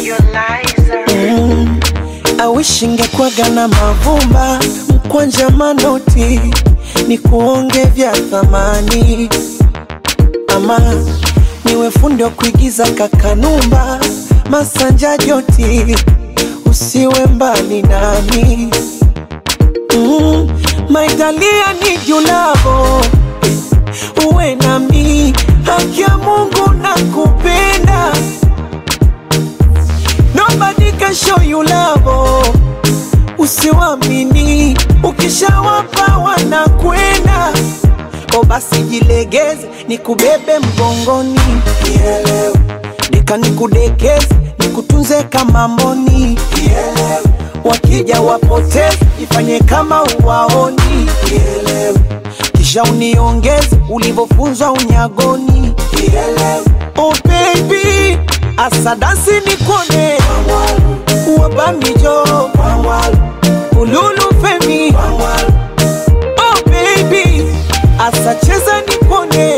Mm, awishi ngekwaga na mavumba mkwanja manoti ni kuonge vya thamani ama niwe fundi wa kuigiza kakanumba masanja joti usiwe mbali nami mm, maitalia ni julavo uwe nami haki ya Mungu na kupenda Nobody can show you love usiwamini ukishawapa wanakwenda o basi jilegeze nikubebe mgongoni Kielewe. deka nikudekeze nikutunze kama mboni Kielewe. wakija wapoteze ifanye kama uwaoni Kielewe. kisha uniongeze ulivyofunzwa unyagoni Kielewe. oh baby asadasi nikone wabamijo ululu femi oh baby asacheza nipone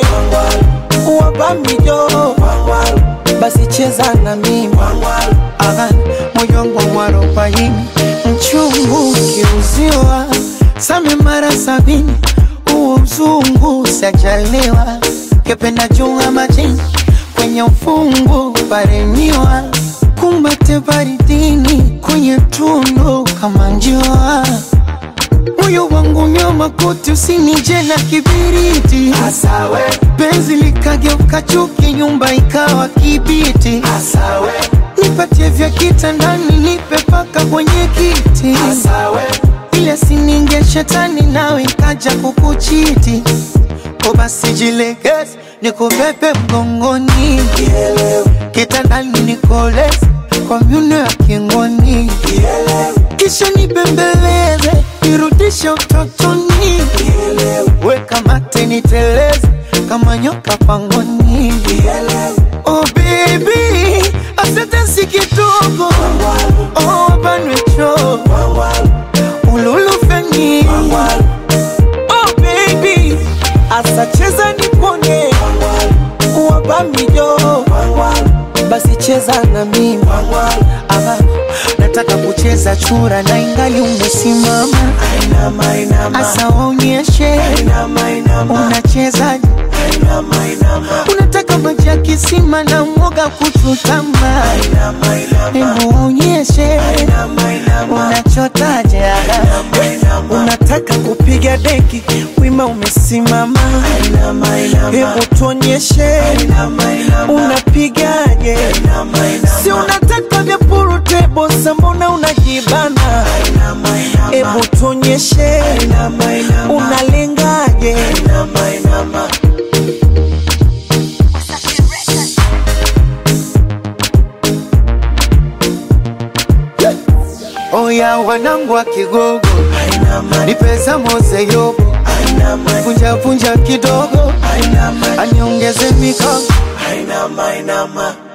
wabamijo basi cheza na mimi Aha, moyo wangu mwarobaini mchungu ukiuziwa same mara sabini huo mzungu sajaliwa kependa junga majini kwenye ufungu paremiwa kumbate baridini kwenye tundu kama njua moyo wangu nyoma kote usinije na kibiriti Asawe, penzi likageuka chuki nyumba ikawa kibiti asawe, nipatie vya kitandani nipe paka kwenye kiti asawe, ile sininge shetani nawe ikaja kukuchiti ko basi jilegeze nikubebe mgongoni kitandani nikoleze kwa myuno ya kingoni kisha nibembeleze nirudishe utotoni weka mate niteleze kama nyoka pangoni oh baby asante si kidogo oh banwecho ululufeni oh baby asacheza nipone wabamijo basi cheza na mimi Aha, nataka kucheza chura na ingali umesimama Ainama, inama, asa waonyeshe inama, inama, unachezaje inama, unataka maji ya kisima na mwoga kuchutama inama, inama, hebu waonyeshe inama, inama, unachotaje unataka kupiga deki wima umesimama inama, inama, hebu tuonyeshe inama, inama, unapigaje inama, inama, si unataka vya purutebo sambona unajibana inama, inama, hebu tuonyeshe inama, inama, unalengaje inama, inama. oya wanangu wa kigogo Ainama, ni pesa mose yobo ainama, vunja vunja kidogo ainama, aniongeze mikono ainama, ainama.